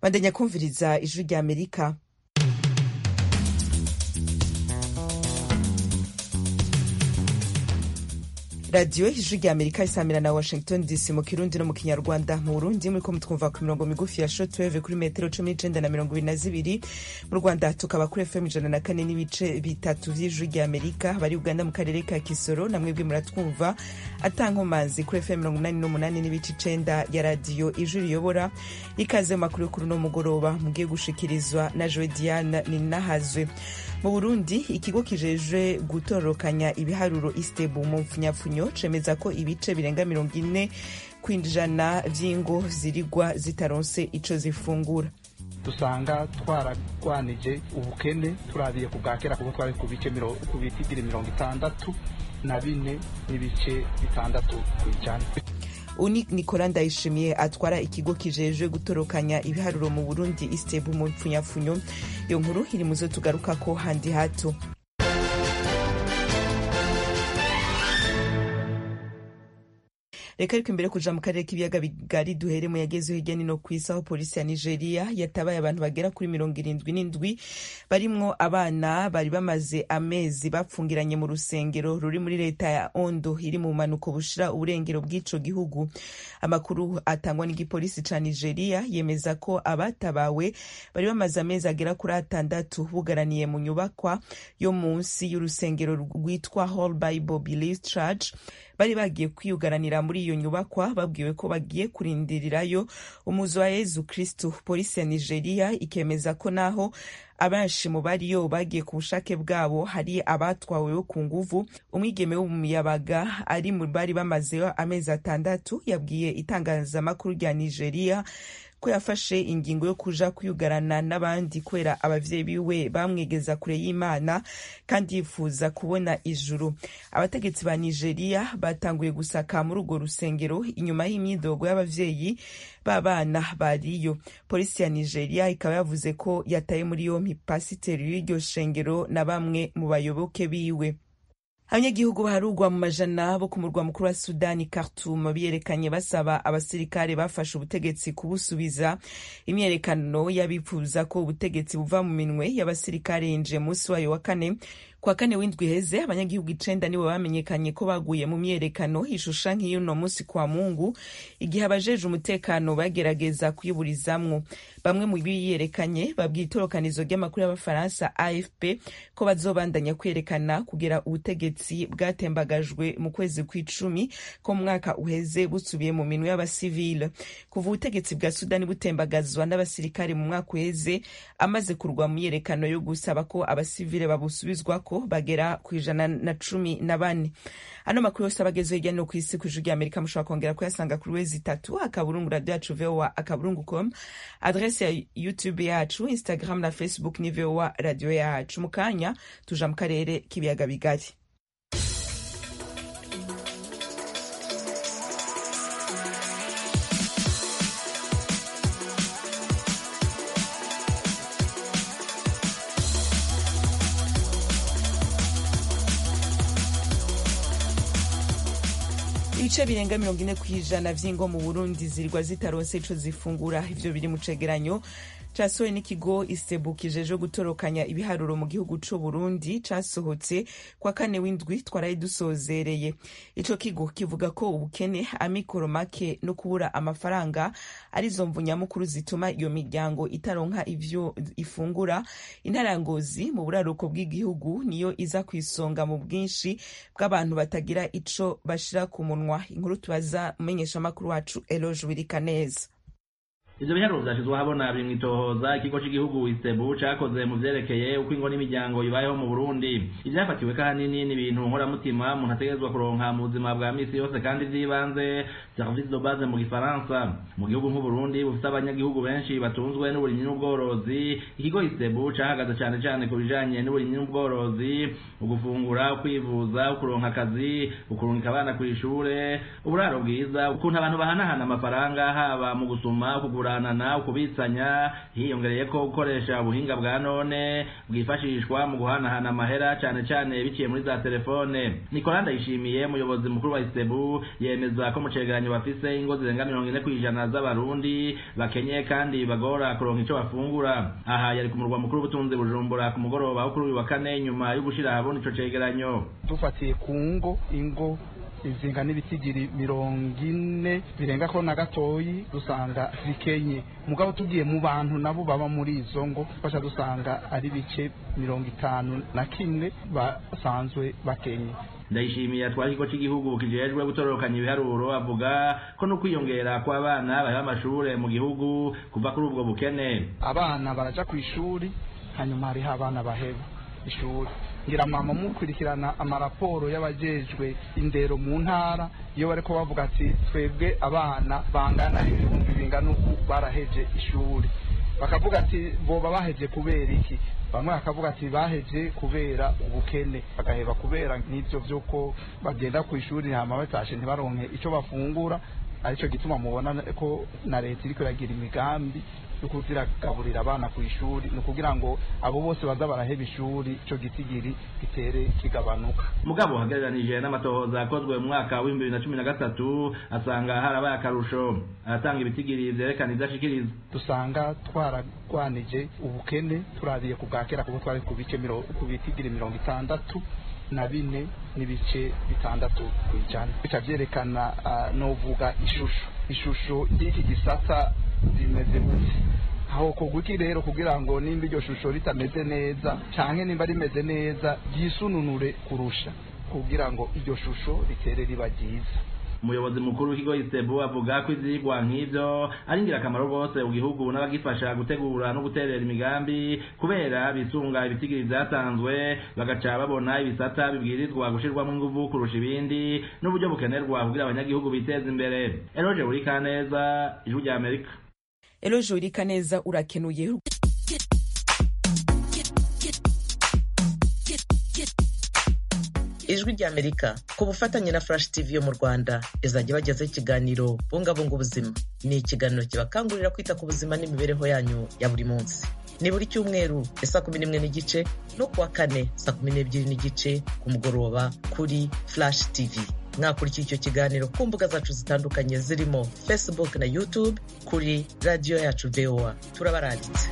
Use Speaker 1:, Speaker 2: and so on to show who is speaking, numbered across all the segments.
Speaker 1: bandanya kumviriza ijwi rya amerika radiyo ijwi rya amerika isamira na washington dc mu kirundi no mu kinyarwanda mu burundi muriko mutwumva ku mirongo migufi ya shortwave kuri metero cumi n'icenda na mirongo ibiri na zibiri mu rwanda tukaba kuri fm ijana na kane n'ibice bitatu vy'ijwi rya amerika bari uganda mu karere ka kisoro na mwebwe muratwumva atankomanzi kuri fm mirongo umunani n'umunani n'ibice icenda ya radiyo ijwi riyobora ikaze mu makuru yo kuri uno mugoroba mugiye gushikirizwa na joe diane ninahazwe mu burundi ikigo kijejwe gutororokanya ibiharuro istebu mu mpfunyapfunyo cemeza ko ibice birenga mirongo ine kw'ijana vy'ingo zirigwa zitaronse ico zifungura
Speaker 2: dusanga twaragwanije ubukene turabiye ku bwa kera kuko twari ku bice ku bitigiri mirongo itandatu na bine n'ibice bitandatu kw'ijana
Speaker 1: uni nicola ndayishimiye atwara ikigo kijejwe gutorokanya ibiharuro mu burundi istebu mu mpfunyapfunyo iyo nkuru iri muzo tugarukako handi hato reka ariko imbere kuja mu karere k'ibiyaga bigari duhere mu yagezeho hirya nino ku isi aho polisi ya nigeria yatabaye abantu bagera kuri mirongo irindwi n'indwi barimwo abana bari bamaze amezi bapfungiranye mu rusengero ruri muri leta ya ondo iri mu bumanuko bushira uburengero bw'ico gihugu amakuru atangwa n'igipolisi ca nigeria yemeza ko abatabawe bari bamaze amezi agera kuri atandatu bugaraniye mu nyubakwa yo munsi y'urusengero rwitwa Whole Bible Belief Church bari bagiye kwiyugaranira muri iyo nyubakwa babwiwe ko bagiye kurindirirayo umuzi wa yezu kristu polisi ya nigeria ikemeza ko naho abenshi mu bariyo bagiye ku bushake bwabo hari abatwaweho ku nguvu umwigeme w'umuyabaga ari mu bari bamazeyo amezi atandatu yabwiye itangazamakuru rya nigeria ko yafashe ingingo yo kuja kwiyugarana n'abandi kubera abavyeyi biwe bamwegeza kure y'imana kandi yifuza kubona ijuru abategetsi ba nigeria batanguye gusaka muri urwo rusengero inyuma y'imyidogo y'abavyeyi b'abana bariyo polisi ya nigeria ikaba yavuze ko yataye muri yompi pasiteri w'iryo shengero na bamwe mu bayoboke biwe abanyagihugu baharugwa mu majana bo ku murwa mukuru wa sudani khartoum biyerekanye basaba abasirikare bafashe ubutegetsi kubusubiza imyerekano y'abifuza ko ubutegetsi buva mu minwe y'abasirikare yinjiye munsi wayo wa kane kwa kane w'indwi heze abanyagihugu icenda nibo bamenyekanye ko baguye mu myerekano ishusha nk'iy'uno munsi kwa mungu igihe abajeje umutekano bagerageza kuyiburizamwo bamwe mu biyerekanye babwiye itorokanizo ry'amakuru y'abafaransa afp ko bazobandanya kwerekana kugera ubutegetsi bwatembagajwe mu kwezi kw'icumi ko mu mwaka uheze busubiye mu minwe y'abasivile kuva ubutegetsi bwa sudani butembagazwa n'abasirikare mu mwaka uheze amaze kurwa mu myerekano yo gusaba ko abasivile babusubizwako bagera ku ijana na cumi na bane ano makuru yose abagezeho hirya no ku isi ku ijwi rya amerika mushobora kongera kuyasanga kuri wezi itatu akaburungu radio yacu voa akaburungu com adrese ya youtube yacu instagram na facebook ni voa radio yacu mu kanya tuja mu karere k'ibiyaga bigari ibice birenga mirongo ine ku ijana vy'ingo mu burundi zirwa zitaronse ico zifungura ivyo biri mu cegeranyo casohowe n'ikigo istebu kijejwe gutorokanya ibiharuro mu gihugu c'u burundi casohotse kwa kane w'indwi twaraye dusozereye ico kigo kivuga ko ubukene amikoro make no kubura amafaranga arizo mvu nyamukuru zituma iyo miryango itaronka ivyo ifungura intara ya ngozi mu buraruko bw'igihugu niyo iza kw'isonga mu bwinshi bw'abantu batagira ico bashira ku munwa inkuru tubaza umumenyeshamakuru wacu eloge wirikaneza
Speaker 3: ivyo biharuro vyashizwe ahabona biri mw'itohoza ikigo c'igihugu isebu cakoze mu vyerekeye uko ingo n'imiryango ibayeho mu burundi ivyafatiwe kahanini ni ibintu nkoramutima umuntu ategerezwa kuronka mu buzima bwa misi yose kandi vy'ibanze service de base mu gifaransa mu gihugu nk'uburundi bufise abanyagihugu benshi batunzwe n'uburimyi n'ubworozi ikigo isebu cahagaze cane cane ku bijanye n'uburimyi n'ubworozi ugufungura ukwivuza ukuronka akazi ukurungika abana kw'ishure uburaro bwiza ukuntu abantu bahanahana amafaranga haba mu gusuma kugura ukuguranana ukubitsanya hiyongereye ko gukoresha ubuhinga bwa none bwifashishwa mu guhanahana amahera cane cane biciye muri za telefone Nicolas Ndayishimiye umuyobozi mukuru wa Istebu yemeza ko mu cegeranyo bafise ingo zirenga mirongo ine kw'ijana z'abarundi bakenye kandi bagora kuronka ico bafungura aha yari ku murwa mukuru w'ubutunzi Bujumbura ku mugoroba wo kuri uyu wa kane nyuma yo gushira ahabona ico cegeranyo
Speaker 2: dufatiye ku ngo ingo izinga n'ibitigiri mirongo ine birenga ko na gatoyi dusanga zikenye mugabo tugiye mu bantu nabo baba muri izo ngo fasha dusanga ari bice mirongo itanu na kimwe basanzwe bakenye
Speaker 3: ndayishimiye atwara ikigo cy'igihugu kijejwe gutororokanya ibiharuro avuga ko no kwiyongera kw'abana baheba amashure mu gihugu kuva kuri ubwo bukene
Speaker 2: abana baraja ku ishuri hanyuma hariho abana baheba ishuri ngira mama mukurikirana amaraporo y'abajejwe indero mu ntara iyo bariko bavuga ati twebwe abana bangana ibihumbi bingana uku baraheje ishuri bakavuga ati boba baheje kubera iki bamwe bakavuga ati baheje kubera ubukene bagaheba kubera n'ivyo vy'uko bagenda ku ishuri hama batashe ntibaronke ico bafungura arico gituma mubona ko na leta iriko iragira imigambi yo kuziragaburira abana ku ishuri ni ukugira ngo abo bose baza baraheba ishuri ico gitigiri gitere kigabanuka
Speaker 3: mugabo uhagereranije n'amatohoza akozwe mu mwaka w'ibihumbi bibiri na cumi na gatatu asanga harabaye akarusho aratanga ibitigiri vyerekana ivyo ashikiriza
Speaker 2: dusanga twaragwanije ubukene turabiye ku bwa kera kuko twari ku bice ku bitigiri mirongo itandatu na bine n'ibice bitandatu ku ijana bica vyerekana uh, novuga ishusho ishusho y'iki gisata rimeze gute aho kugwiki rero kugira ngo nimba iryo shusho ritameze neza canke nimba rimeze neza ryisununure kurusha kugira ngo iryo shusho ritere riba ryiza
Speaker 3: umuyobozi mukuru w'ikigo isebu avuga ko ivyigwa nk'ivyo ari ingirakamaro rwose mu gihugu n'abagifasha gutegura no guterera imigambi kubera bisunga ibitigiri vyatanzwe bagaca babona ibisata bibwirizwa gushirwamo inguvu kurusha ibindi n'uburyo bukenerwa kugira abanyagihugu biteza imbere eroje urikaneza ijwi rya amerika
Speaker 1: eloje urikaneza urakenuye
Speaker 4: ijwi ry'amerika ku bufatanye na flash tv yo mu rwanda izajya bagezaho ikiganiro bungabunga ubuzima ni ikiganiro kibakangurira kwita ku buzima n'imibereho yanyu ya buri munsi ni buri cyumweru ya saa kumi n'imwe n'igice no kuwa kane saa kumi n'ebyiri n'igice ku mugoroba kuri flash tv mwakurikiye icyo kiganiro ku mbuga zacu zitandukanye zirimo facebook na youtube kuri radiyo yacu voa turabaranditse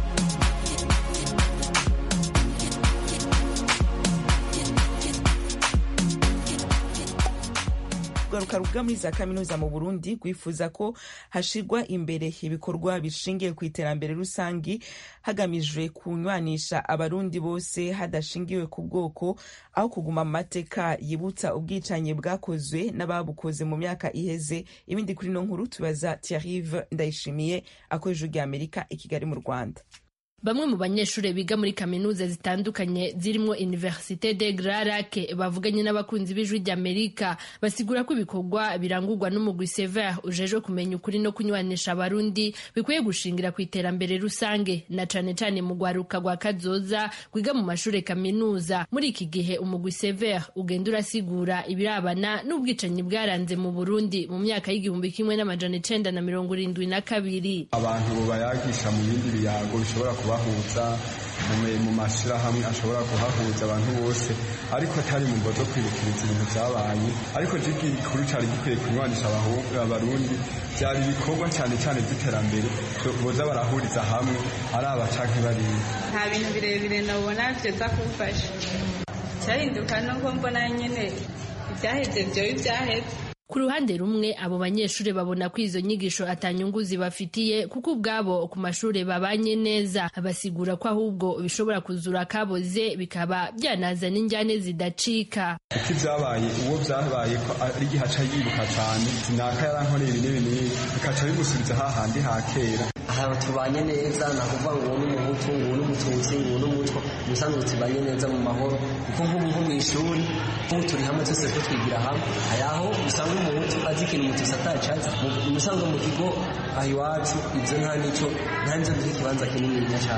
Speaker 1: urwaruka ruga muri za kaminuza mu burundi rwifuza ko hashirwa imbere ibikorwa bishingiye ku iterambere rusangi hagamijwe kunywanisha abarundi bose hadashingiwe ku bwoko aho kuguma mu mateka yibutsa ubwicanyi bwakozwe n'ababukoze mu myaka iheze ibindi kuri no nkuru tubaza tiarive ndayishimiye akoresha rya amerika i kigali mu rwanda
Speaker 5: bamwe mu banyeshuri biga muri kaminuza zitandukanye zirimo Université de Grand Lac bavuganye n'abakunzi b'ijwi ry'Amerika basigura ko ibikorwa birangurwa n'umugwi Sever ujejwe kumenya ukuri no kunywanisha abarundi bikwiye gushingira ku iterambere rusange na cane cane mu gwaruka rwa kazoza kwiga mu mashure kaminuza muri iki gihe umugwi Sever ugenda urasigura ibirabana n'ubwicanyi bwaranze mu Burundi mu myaka y'igihumbi kimwe n'amajana icenda na mirongo irindwi na kabiri
Speaker 6: abantu bayagisha mu bindi biyago bishobora kubahuza mu mashyirahamwe ashobora kuhahuza abantu bose ariko atari mu zo kwibukiriza ibintu byabaye ariko gikuru cyari gikwiye kunywanisha abarundi byari ibikorwa cyane cyane by'iterambere boza barahuriza hamwe ari abacanke bariya
Speaker 7: nta bintu birebire nabona byoza kumfasha cyahinduka nuko mbona nyine ibyaheze byoba ibyaheze
Speaker 5: ku ruhande rumwe abo banyeshuri babona ko izo nyigisho atanyungu zibafitiye kuko ubwabo ku mashuri babanye neza basigura ko ahubwo bishobora kuzura kaboze bikaba byanazana injyane zidacika
Speaker 6: uko ibyabaye uwo byabaye ko ari igihe aca yibuka cyane sinaka yarankoreye ibi n'ibi n'ibi bikaca bimusubiza hahandi ha kera
Speaker 8: aha tubanye neza ni ukuvuga ngo uwo ni umuhutu ngo uwo ni umututsi ngo uwo ni umutwa umusanzwe tubanye neza mu mahoro kuko nk'ubu nko mu ishuri nk'ubu turi hamwe twese ko twigira hamwe hari aho usanga umuhutu azi ikintu umututsi atacazi umusanzwe mu kigo aho iwacu ibyo nta n'icyo nta n'ibyo duha ikibanza kinini cyane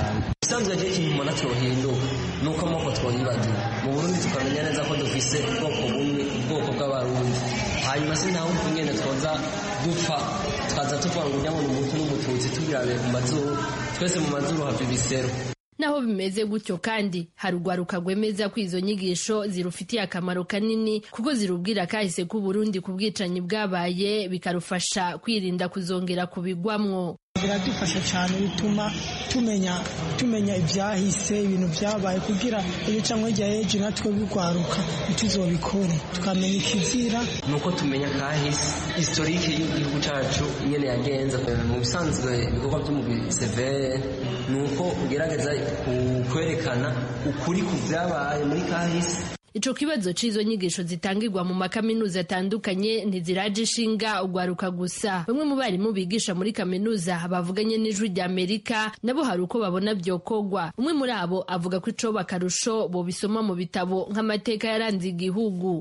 Speaker 8: isanzwe ryo ikintu umuntu atyohinduka ni uko amoko twoyibagira mu burundi tukamenya neza ko dufise ubwoko bumwe ubwoko bw'abarundi hanyuma si nta wundi nyene twoza dupfa tukaza tuvuga ngo ujya ngo ni umutu n'umututsi tubirabe mu mazuru twese mu mazuru hava ibisero
Speaker 5: naho bimeze gutyo kandi hari urwaruka rwemeza ko izo nyigisho zirufitiye akamaro kanini kuko zirubwira kahise k'uburundi ku bwicanyi bwabaye bikarufasha kwirinda kuzongera kubigwamwo
Speaker 9: biradufasha cyane bituma tumenya tumenya ibyahise ibintu byabaye kugira iyo cyangwa igihe ejo natwe bigwaruka ntituzobikore tukamenya ikizira
Speaker 8: ni uko tumenya kahise historike y'igihugu cyacu nyine yagenze mu bisanzwe ibikorwa by'umubiri severe ni uko ugerageza kwerekana ukuri ku byabaye muri kahise
Speaker 5: ico kibazo c'izo nyigisho zitangirwa mu makaminuza atandukanye ntiziraje ishinga ugwaruka gusa bamwe mu barimu bigisha muri kaminuza bavuganye n'ijwi rya amerika nabo hari uko babona vyokogwa umwe muri abo avuga ko ico bakarusho bobisoma mu bitabo nk'amateka yaranze igihugu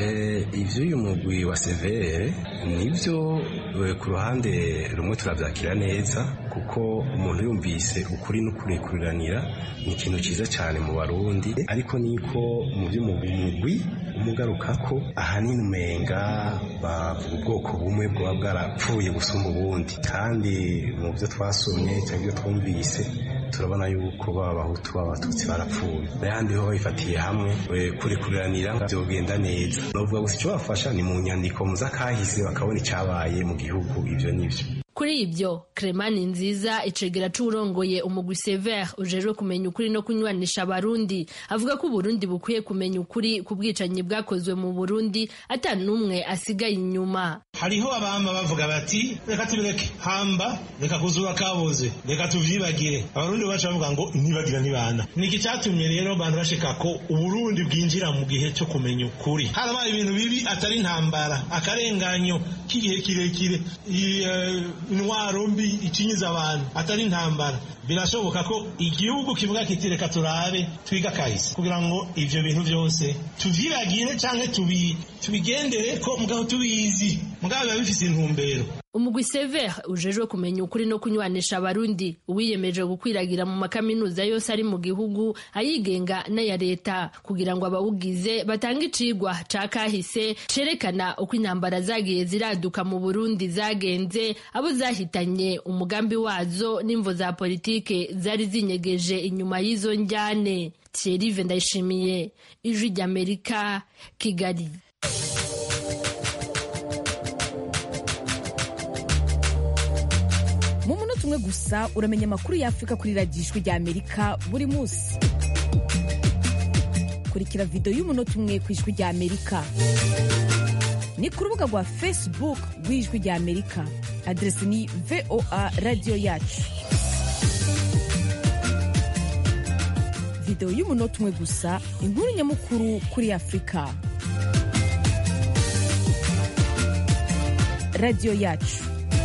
Speaker 10: ivyo uyu mugwi wa severe nivyo ku ruhande rumwe turavyakira neza kuko umuntu yumvise ukuri n'ukurikuriranira ni ikintu ciza cyane mu barundi ariko niko mu vy'umugwi umugwi umugaruka ko ahanini umenga bavuga ubwoko bumwe bwaba bwarapfuye gusumba ubundi kandi mu byo twasomye cyangwa ibyo twumvise turabona yuko baba abahutu b'abatutsi barapfuye n'ayandi ho babifatiye hamwe kurikuriranira byogenda neza bavuga gusa icyo bafasha ni mu nyandiko z'akahise bakabona icyabaye mu gihugu ibyo n'ibyo
Speaker 5: kuri ibyo Cremani nziza icegera c'urongoye umugwi Sever ujejwe kumenya ukuri no kunywanisha abarundi avuga ko Burundi bukwiye kumenya ukuri ku bwicanyi bwakozwe mu Burundi ata n'umwe asigaye inyuma
Speaker 11: hariho abama bavuga bati reka tubireke hamba reka kuzura kaboze reka tuvyibagire abarundi baca bavuga ngo ntibagira ntibana niki cyatumye rero abantu bashika ko uburundi bwinjira mu gihe cyo kumenya ukuri harabaye ibintu bibi atari intambara akarenganyo k'igihe kirekire intwaro mbi ikinyiza abantu atari intambara birashoboka ko igihugu kivuga kiti reka turabe twiga kahise kugira ngo ivyo bintu byose tuvyibagire canke tubigendere ko mugabo tubizi mugabo biba bifise intumbero
Speaker 5: umugwi sever ujejwe kumenya ukuri no kunywanisha abarundi uwiyemeje gukwiragira mu makaminuza yose ari mu gihugu ayigenga n'aya leta kugira ngo abawugize batange icigwa ca kahise cerekana uko intambara zagiye ziraduka mu burundi zagenze abo zahitanye umugambi wazo n'imvo za politike zari zinyegeje inyuma y'izo njyane thierry ndayishimiye ijwi ry'amerika kigali
Speaker 12: mu munota umwe gusa uramenya amakuru y'afurika kuri radiyo ijwi rya amerika buri munsi kurikira videwo y'umunota umwe ku ijwi rya amerika ni ku rubuga rwa facebook rw'ijwi rya amerika aderesi ni voa radiyo yacu videwo y'umunota umwe gusa inkuru nyamukuru kuri afurika radiyo yacu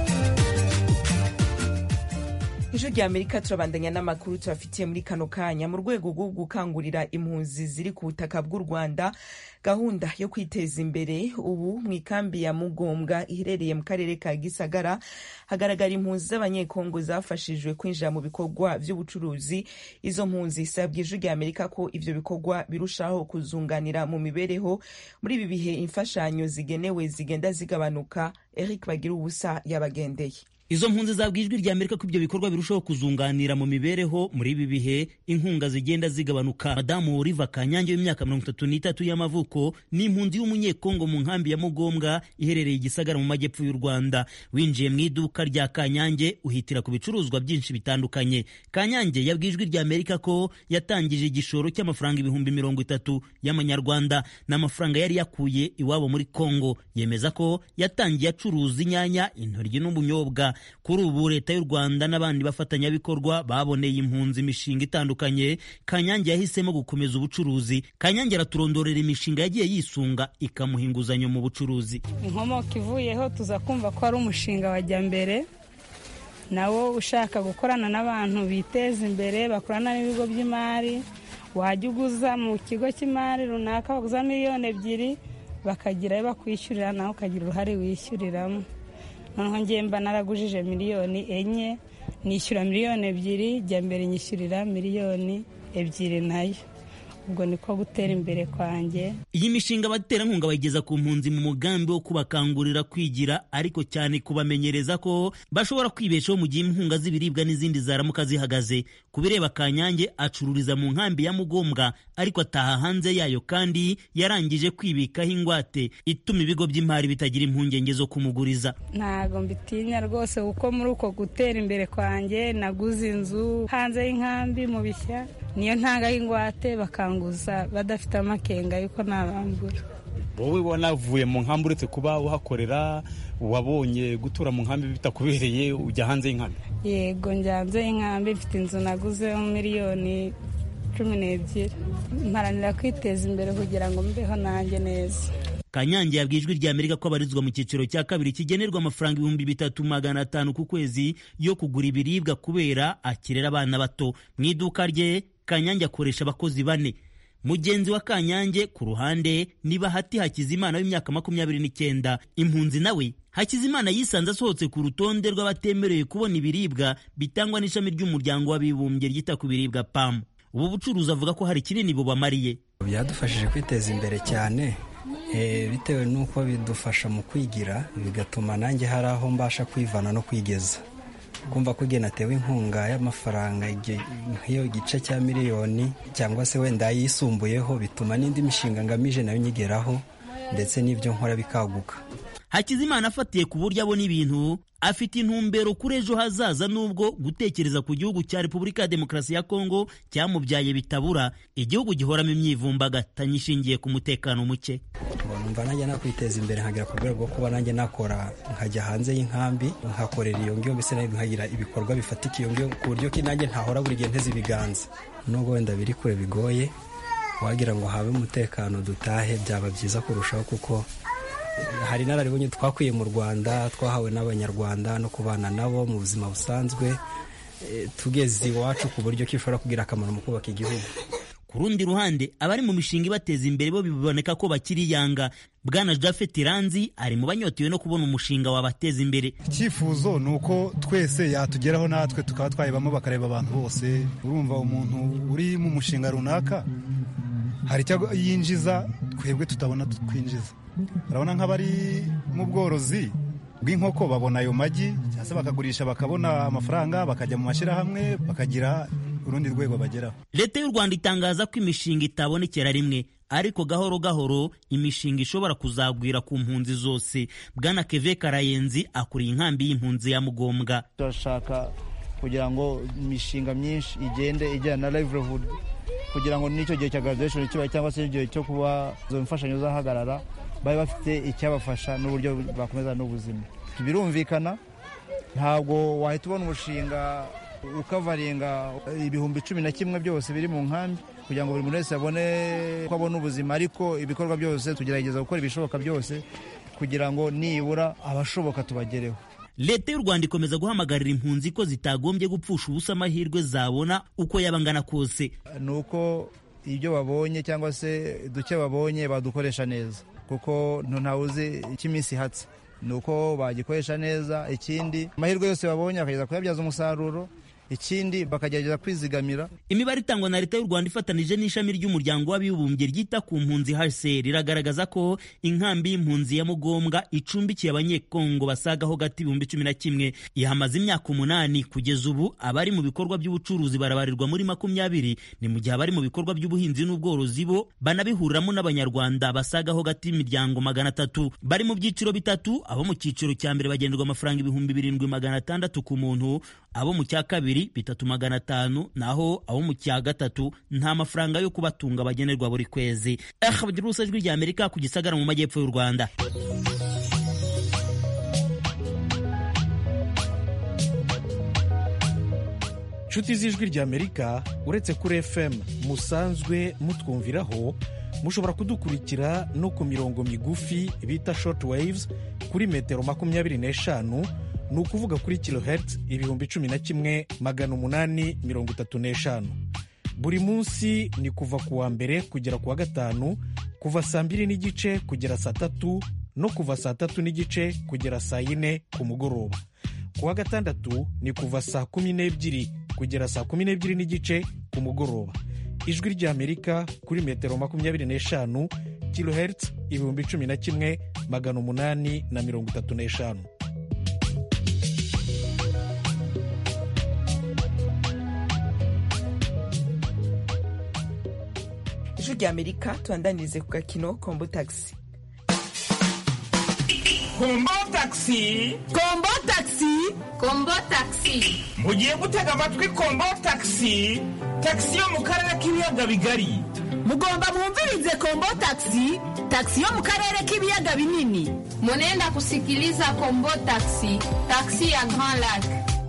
Speaker 1: ijwi rya amerika turabandanya n'amakuru tubafitiye muri kano kanya mu rwego rwo gukangurira impunzi ziri ku butaka bw'u rwanda gahunda yo kwiteza imbere ubu mu ikambi ya mugombwa iherereye mu karere ka gisagara hagaragara impunzi z'abanyekongo zafashijwe kwinjira mu bikorwa by'ubucuruzi izo mpunzi zisabwa ijwi rya amerika ko ivyo bikorwa birushaho kuzunganira mu mibereho muri ibi bihe imfashanyo zigenewe zigenda zigabanuka eric bagira ubusa yabagendeye
Speaker 13: izo mpunzi zabwiye ijwi rya amerika ko ibyo bikorwa birushaho kuzunganira mu mibereho muri ibi bihe inkunga zigenda zigabanuka madamu oliva kanyange w'imyaka mirongo itatu n'itatu y'amavuko ni impunzi y'umunyekongo mu nkambi ya mugombwa iherereye igisagara mu majyepfo y'u rwanda winjiye mu iduka rya kanyange uhitira ku bicuruzwa byinshi bitandukanye kanyange yabwiye ijwi rya amerika ko yatangije igishoro cy'amafaranga ibihumbi mirongo itatu y'amanyarwanda n'amafaranga yari yakuye iwabo muri kongo yemeza ko yatangiye acuruza inyanya intoryi n'ubunyobwa kuri ubu leta y'u rwanda n'abandi bafatanyabikorwa baboneye impunzi imishinga itandukanye kanyange yahisemo gukomeza ubucuruzi kanyange araturondorera imishinga yagiye yisunga ikamuha inguzanyo mu bucuruzi
Speaker 14: inkomoko ivuyeho tuza kumva ko ari umushinga wajya mbere nawo ushaka gukorana n'abantu biteza imbere bakorana n'ibigo by'imari wajya uguza mu kigo cy'imari runaka baguza miliyoni ebyiri bakagira ayo bakwishyurira nawe ukagira uruhare wishyuriramo noneho ngemba naragujije miliyoni enye nishyura miliyoni ebyiri jya mbere nyishyurira miliyoni ebyiri nayo ubwo niko gutera imbere kwanjye
Speaker 13: iyi mishinga abaterankunga bayigeza ku mpunzi mu mugambi wo kubakangurira kwigira ariko cyane kubamenyereza ko bashobora kwibeshaho mu gihe inkunga z'ibiribwa n'izindi zaramuka zihagaze ku bireba kanyange acururiza mu nkambi ya mugombwa ariko ataha hanze yayo kandi yarangije kwibikaho ingwate ituma ibigo by'imari bitagira impungenge zo kumuguriza
Speaker 14: ntago mbitinya rwose kuko muri uko gutera imbere kwanjye naguze inzu hanze y'inkambi mu bishya niyo ntangaho ingwate bakanguza badafite amakenga yuko nabambura
Speaker 15: wowe wanavuye mu nkambi uretse kuba uhakorera wabonye gutura mu nkambi bitakubereye ujya hanze y'inkambi
Speaker 14: yego njya hanze y'inkambi mfite inzu naguzeho miliyoni cumi n'ebyiri mparanira kwiteza imbere kugira ngo mbeho nanjye neza
Speaker 13: kanyange yabwiye ijwi rya amerika ko abarizwa mu cyiciro cya kabiri kigenerwa amafaranga ibihumbi bitatu magana atanu ku kwezi yo kugura ibiribwa kubera akirera abana bato mu iduka rye kanyange akoresha abakozi bane mugenzi wa kanyange ku ruhande ni bahati hakizimana w'imyaka makumyabiri n'icyenda impunzi nawe hakizimana yisanze asohotse ku rutonde rw'abatemerewe kubona ibiribwa bitangwa n'ishami ry'umuryango w'abibumbye ryita ku biribwa pamu ubu bucuruzi avuga ko hari kinini bubamariye
Speaker 16: byadufashije kwiteza imbere cyane bitewe n'uko bidufasha mu kwigira bigatuma nanjye hari aho mbasha kwivana no kwigeza kumva ko igihe natewe inkunga y'amafaranga nk'iyo gice cya miliyoni cyangwa se wenda yisumbuyeho bituma n'indi mishinga ngamije nayo nyigeraho ndetse n'ibyo nkora bikaguka
Speaker 13: hakizimana afatiye ku buryo abona ibintu afite intumbero kuri ejo hazaza nubwo gutekereza ku gihugu cya repubulika ya demokarasi ya kongo cyamubyaye bitabura igihugu gihoramo imyivumbagatanyo ishingiye ku mutekano muke
Speaker 16: numva nanjye nakwiteza imbere nkagera ku rwego rwo kuba nanjye nakora nkajya hanze y'inkambi nkakorera iyo ngiyo mbese nkagira ibikorwa bifatika iyo ngiyo ku buryo ki nanjye ntahora buri gihe nteze ibiganza nubwo wenda biri kure bigoye wagira ngo habe umutekano dutahe byaba byiza kurushaho kuko hari inararibonye twakwiye mu rwanda twahawe n'abanyarwanda no kubana nabo mu buzima busanzwe tugeze iwacu ku buryo ko ishobora kugira akamaro mu kubaka igihugu
Speaker 13: ku rundi ruhande abari mu mishinga ibateza imbere bo biboneka ko bakiri yanga bwana jafet ranzi ari mu banyotewe no kubona umushinga wabateza imbere
Speaker 17: icyifuzo ni uko twese yatugeraho natwe tukaba twayibamo bakareba abantu bose urumva umuntu uri mu mushinga runaka hari icyo yinjiza twebwe tutabona twinjiza urabona nk'abari mu bworozi bw'inkoko babona ayo magi cyangwa se bakagurisha bakabona amafaranga bakajya mu mashyirahamwe bakagira urundi rwego bageraho
Speaker 13: leta y'u rwanda itangaza ko imishinga itabonekera rimwe ariko gahoro gahoro imishinga ishobora kuzagwira ku mpunzi zose bwana keve karayenzi akuriye inkambi y'impunzi ya mugombwa
Speaker 18: turashaka kugira ngo imishinga myinshi igende ijyana na livelihood kugira ngo n'icyo gihe cya graduation kiba cyangwa se igihe cyo kuba izo mfashanyo zahagarara babe bafite icyabafasha n'uburyo bakomeza n'ubuzima birumvikana ntabwo wahita ubona umushinga ukavaringa ibihumbi cumi na kimwe byose biri mu nkambi kugira ngo buri muntu wese abone ko abona ubuzima ariko ibikorwa byose tugerageza gukora ibishoboka byose kugira ngo nibura abashoboka tubagereho
Speaker 13: leta y'u rwanda ikomeza guhamagarira impunzi ko zitagombye gupfusha ubusa amahirwe zabona uko yaba angana kose
Speaker 18: ni uko ibyo babonye cyangwa se duke babonye badukoresha neza kuko ntawe uzi icyo iminsi ihatse ni uko bagikoresha neza ikindi amahirwe yose babonye bakageza kuyabyaza umusaruro ikindi bakagerageza kwizigamira
Speaker 13: imibare itangwa na leta y'u rwanda ifatanije n'ishami ry'umuryango w'abibumbye ryita ku mpunzi hcr iragaragaza ko inkambi y'impunzi ya mugombwa icumbikiye abanyekongo basagaho gati ibihumbi cumi na kimwe ihamaze imyaka umunani kugeza ubu abari mu bikorwa by'ubucuruzi barabarirwa muri makumyabiri ni mu gihe abari mu bikorwa by'ubuhinzi n'ubworozi bo banabihuriramo n'abanyarwanda basagaho gati imiryango magana atatu bari mu byiciro bitatu abo mu cyiciro cya mbere bagenerwa amafaranga ibihumbi birindwi magana atandatu ku muntu abo mu cya kabiri bitatu magana atanu naho abo mu cya gatatu nta mafaranga yo kubatunga bagenerwa buri kwezi bagira urusa ijwi rya amerika ku gisagara mu majyepfo y'u rwanda
Speaker 19: inshuti z'ijwi rya amerika uretse kuri fm musanzwe mutwumviraho mushobora kudukurikira no ku mirongo migufi bita short waves kuri metero makumyabiri n'eshanu ni ukuvuga kuri kilohertz ibihumbi cumi na kimwe magana umunani mirongo itatu n'eshanu buri munsi ni kuva ku wa mbere kugera ku wa gatanu kuva saa mbiri n'igice kugera saa tatu no kuva saa tatu n'igice kugera saa yine ku mugoroba ku wa gatandatu ni kuva saa kumi n'ebyiri kugera saa kumi n'ebyiri n'igice ku mugoroba ijwi ry'amerika kuri metero makumyabiri n'eshanu kilohertz ibihumbi cumi na kimwe magana umunani na mirongo itatu n'eshanu
Speaker 1: ijwi rya amerika tubandanirize ku gakino kombo tagisi
Speaker 20: kombo tagisi
Speaker 21: kombo tagisi
Speaker 20: kombo tagisi mugiye gutega amatwi kombo tagisi tagisi yo mu karere k'ibiyaga bigari
Speaker 21: mugomba mwumvirize kombo tagisi tagisi yo mu karere k'ibiyaga binini
Speaker 22: munenda kusikiliza kombo tagisi tagisi ya grand lac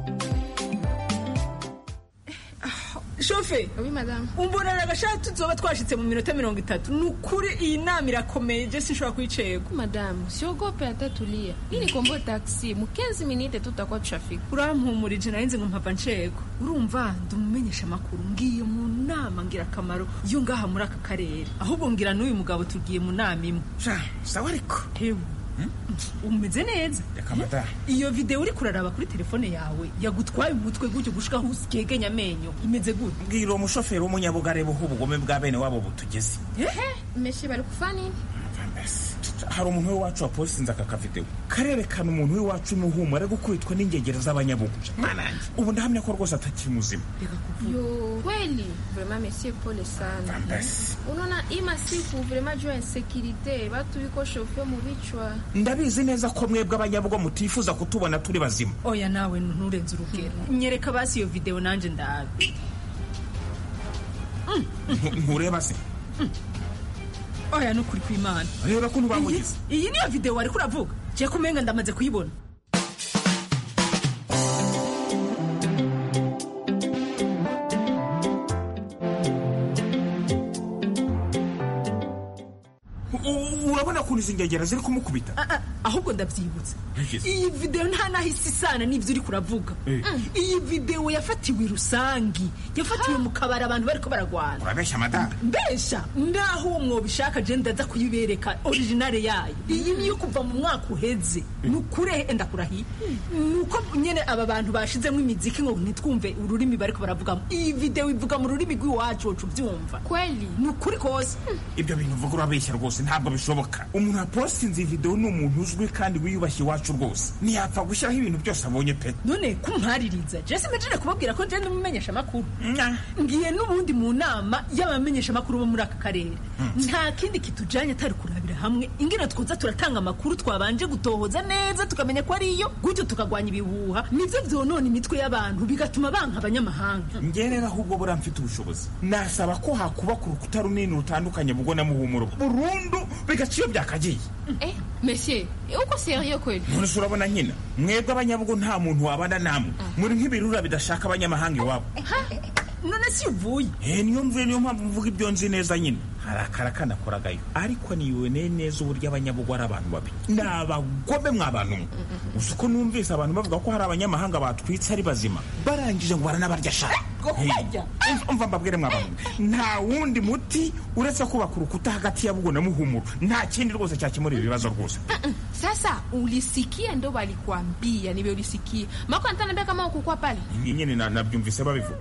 Speaker 21: shofe
Speaker 22: oui madame
Speaker 21: umbonera agashati tuzoba twashitse mu minota mirongo itatu ni ukuri iyi nama irakomeye je sinshobora kuyicego
Speaker 22: madame siogope hata tulia hii ni kombo taxi mu 15 minute tutakuwa tushafika
Speaker 21: urampumurije narinzi ngo mpava ncego urumva ndumumenyesha amakuru ngiye mu nama ngira akamaro iyo ngaha muri aka karere ahubwo ngira n'uyu mugabo tugiye mu nama imwe
Speaker 20: sawa ariko
Speaker 21: hewe umeze neza
Speaker 20: reka madamu
Speaker 21: iyo videwo uri kuraraba kuri telefone yawe yagutwaye umutwe gutyo gushika aho usigegenya amenyo imeze gute
Speaker 20: mbwira uwo mushoferi w'umunyabugare buha ubugome bwa bene wabo butugeze
Speaker 22: ehe meshe bari kufa nini
Speaker 20: hari umuntu w'iwacu wapositinze aka kavidewo karerekana umuntu w'iwacu umuhumuro ari gukubitwa n'ingegera z'abanyabugu manange ubu ndahamya ko rwose atakiri muzima
Speaker 22: yo kweli vraiment monsieur pole sana unaona hii masiku vraiment juu ya insekirite batu biko shofe mu bichwa
Speaker 20: ndabizi neza ko mwebwe abanyabugo mutifuza kutubona turi bazima
Speaker 21: oya nawe nturenze urugero nyereka basi iyo videwo nanjye ndabe
Speaker 20: ntureba se
Speaker 21: oya nukuri kw'imana
Speaker 20: reba ko ntubamugize
Speaker 21: iyi niyo videwo wari kuravuga je kumenga ndamaze kuyibona
Speaker 20: urabona ukuntu izi ngegera ziri kumukubita
Speaker 21: ahubwo ndabyibutse iyi videwo nta nahise isana n'ibyo uri kuravuga iyi videwo yafatiwe rusangi yafatiwe mu kabari abantu bariko baragwana
Speaker 20: urabeshya madamu
Speaker 21: mbesha naho uwo mwobishaka je ndaza kuyibereka originale yayo iyi niyo kuva mu mwaka uheze ni ukure enda kurahiye ni uko nyene aba bantu bashizemo imiziki ngo ntitwumve ururimi bariko baravugamo iyi videwo ivuga mu rurimi rw'iwacu wocu ubyumva
Speaker 22: kweli
Speaker 21: ni ukuri kose
Speaker 20: ibyo bintu uvuga urabeshya rwose ntabwo bishoboka umuntu wapositinze iyi videwo ni umuntu uzwi kandi wiyubashye iwacu rwose ntiyapfa gushyiraho ibintu byose abonye pe
Speaker 21: none kumpaririza jesi mejene kubabwira ko njyewe umumenyesha amakuru ngiye n'ubundi mu nama y'abamenyesha amakuru bo muri aka karere nta kindi kitujanye atari kurabira hamwe ingene twoza turatanga amakuru twabanje gutohoza neza tukamenya ko ariyo gutyo tukagwanya ibihuha nivyo vyonona imitwe y'abantu bigatuma banka abanyamahanga
Speaker 20: njye rero ahubwo buriya mfite ubushobozi nasaba ko hakubaka urukuta runini rutandukanye bubwo na muhumuro burundu bigaca iyo byakagiye
Speaker 22: eh monsieur uko serieux kweli
Speaker 20: none se urabona nkina mwebwe abanyabugo nta muntu wabana namwe muri nk'ibirura bidashaka abanyamahanga iwabo
Speaker 21: none si uvuye
Speaker 20: eh niyo mvuye niyo mpamvu mvuga ibyo nzi neza nyine hari akara kanakoragayo ariko niyiboneye neza uburyo abanyabugo ari abantu babi ni abagome mwabantu mwe gusa uko numvise abantu bavuga ko hari abanyamahanga batwitse ari bazima barangije ngo baranabarya shaka umva mbabwire mwabantu nta wundi muti uretse kubaka urukuta hagati ya bugo na muhumuro nta kindi rwose cyakemura ibi bibazo rwose
Speaker 22: sasa ulisikia ndo walikuambia niwe ulisikia mako antanambia kama ukukua pale
Speaker 20: nyine nabyumvise babivuga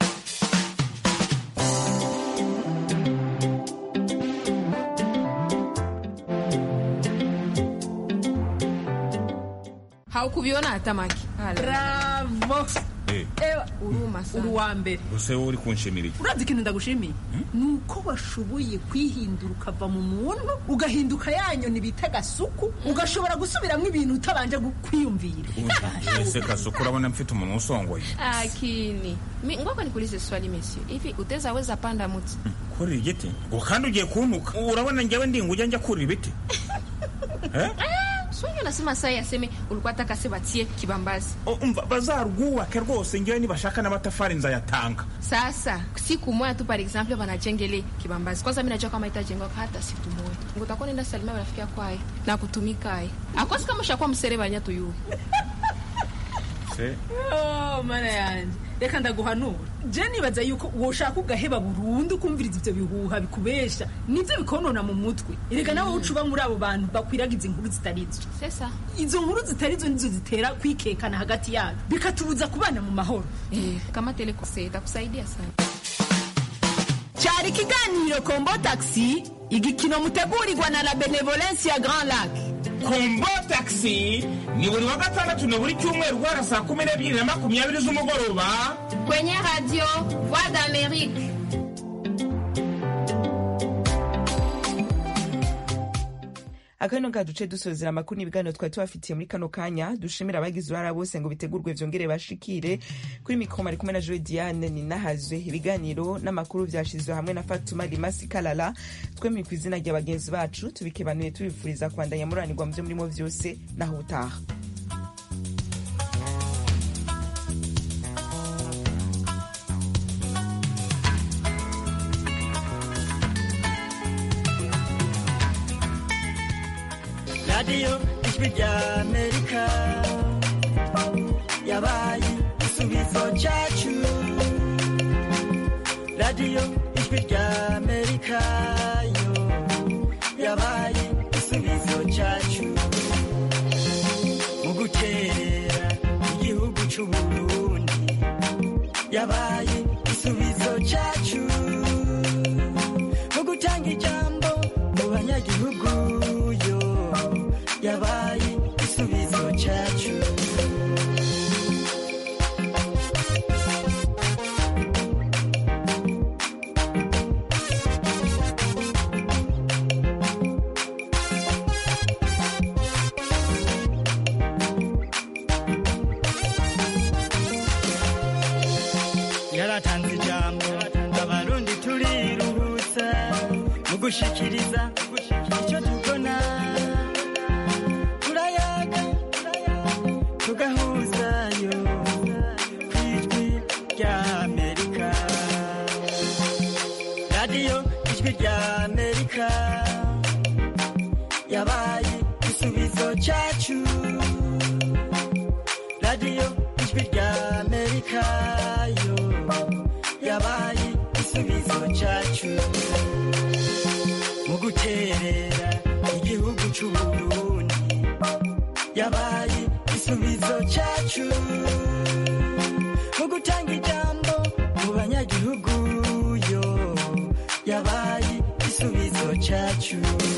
Speaker 22: haukuviona hata maki
Speaker 21: bravo ewa
Speaker 22: uruma sana
Speaker 21: uri uwa mbere
Speaker 20: gusa wowe uri kunshimira iki
Speaker 21: urazi ikintu ndagushimiye ni uko washoboye kwihindura ukava mu muntu ugahinduka ya nyoni bita gasuku ugashobora gusubiramo ibintu utabanje kwiyumvira
Speaker 20: ese gasuku urabona mfite umuntu usongoye
Speaker 22: akini Mi, ngoko nikuulize swali monsieur hivi utaweza weza panda muti
Speaker 20: kurira igiti ngo kandi ugiye kuntuka urabona njyewe ndinga ujya njya kurira ibiti
Speaker 22: swali unasema saa yaseme ulikuwa taka se batie kibambazi
Speaker 20: umva bazarwubake rwose njyewe nibashaka n'amatafari nzayatanga
Speaker 22: sasa siku moja tu par exemple wanajengele kibambazi kwanza mi najua kama itajengwa hata siku moja ngutakuwa nenda salimia rafiki yako aye na kutumika aye akosi kama ushakuwa msere banya tuyu
Speaker 20: Se-
Speaker 21: Oh, mana yanjye reka ndaguhanura je nibaza yuko woshaka ugaheba burundu kumviriza ivyo bihuha bikubesha nivyo bikonona mu mutwe erega nawe uca uba muri abo bantu bakwiragiza inkuru zitarizo izo nkuru zitarizo nizo zitera kwikekana hagati yacu bikatubuza kubana mu mahoro
Speaker 22: kama telekose itakusaidia sana
Speaker 21: cyari ikiganiro kombo taxi igikino mutegurirwa na la benevolence ya grand lac
Speaker 20: kombo taxi ni buri wa gatandatu na buri cyumweru guhera saa kumi n'ebyiri na makumyabiri z'umugoroba
Speaker 22: kwenye radio voix d'amerique
Speaker 1: akano nga duce dusozera amakuru n'ibiganiro twari tubafitiye muri kano kanya dushimira abagize uruhara bose ngo bitegurwe vyongere bashikire kuri mikoma ari kumwe na joe diane ninahazwe ibiganiro n'amakuru vyashizwe hamwe na fatuma rimasi kalala twemeye ku izina rya bagenzi bacu tubikebanuye tubifuriza kwandanya muranirwa mu vyo murimo vyose naho utaha
Speaker 2: radiyo ijwi rya amerika yabaye igisubizo cyacu radiyo ijwi rya amerika yo yabaye igisubizo cyacu mu gukerera igihugu cy'u burundi yabaye igisubizo cyacu mu gutanga ijambo mu banyagihugu yo yabaye igisubizo cyacu yaratanze ijambo abarundi turiruhutsa mu gushikiriza icyo tubona turayaga tugahuzayo ku ijwi rya amerika radiyo ijwi rya amerika yabaye igisubizo cyacu radiyo ijwi rya amerika yo yabaye igisubizo cyacu mu guterera igihugu cy'u burundi yabaye igisubizo cyacu mu gutanga ijambo mu banyagihugu yo yabaye igisubizo cyacu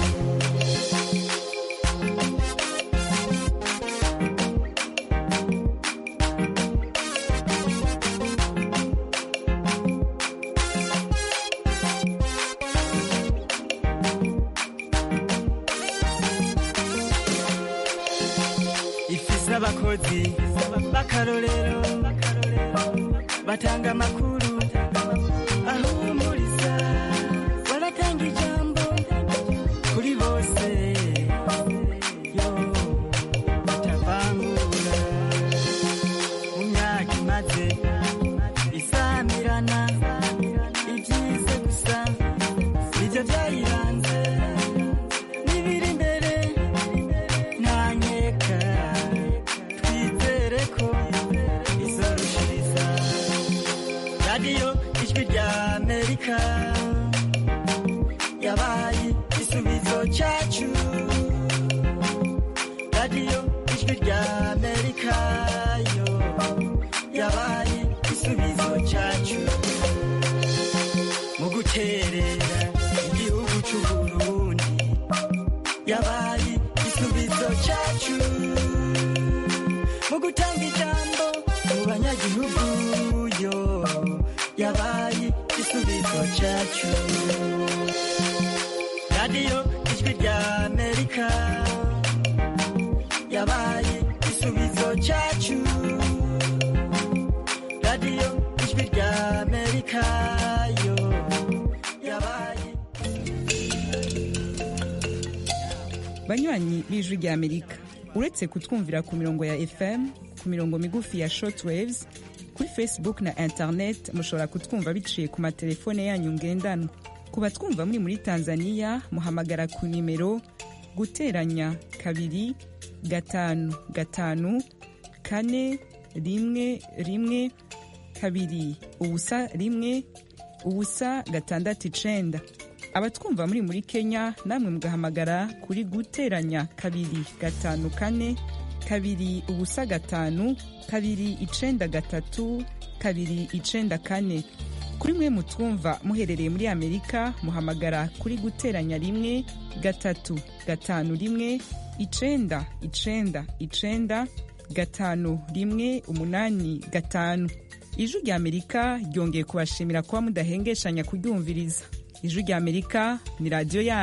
Speaker 2: ifise abakozi b'akarorero batanga amakuru ahumuriza baratanga ijambo kuri bose yo batavangura mu myaka imaze isamirana ibyize gusa nibyo byayiranze n'ibiri imbere ntanyeka twizere ko izorushiriza radiyo ijwi rya amerika yabaye igisubizo cyacu radiyo ijwi rya amerika yo yabaye igisubizo cyacu mu guterera igihugu cy'u burundi yabaye igisubizo cyacu mu gutanga ijambo mu banyagihugu yo yabaye igisubizo cyacu radiyo ijwi rya amerika yabaye igisubizo cyacu radiyo ijwi rya amerika yo yabaye
Speaker 1: banywanyi b'ijwi rya amerika uretse kutwumvira ku mirongo ya fm ku mirongo migufi ya shortwaves kuri facebook na internet mushobora kutwumva biciye ku matelefone yanyu ngendanwa ku batwumva muri muri tanzania muhamagara ku nimero guteranya kabiri gatanu gatanu kane rimwe rimwe kabiri ubusa rimwe ubusa gatandatu icenda abatwumva muri muri kenya namwe mugahamagara kuri guteranya kabiri gatanu kane kabiri ubusa gatanu kabiri icenda gatatu kabiri icenda kane kuri mwe mutwumva muherereye muri amerika muhamagara kuri guteranya rimwe gatatu gatanu rimwe icenda icenda icenda gatanu rimwe umunani gatanu ijwi rya amerika ryongeye kubashimira kuba mudahengeshanya kuryumviriza ijwi rya amerika ni radiyo yanyu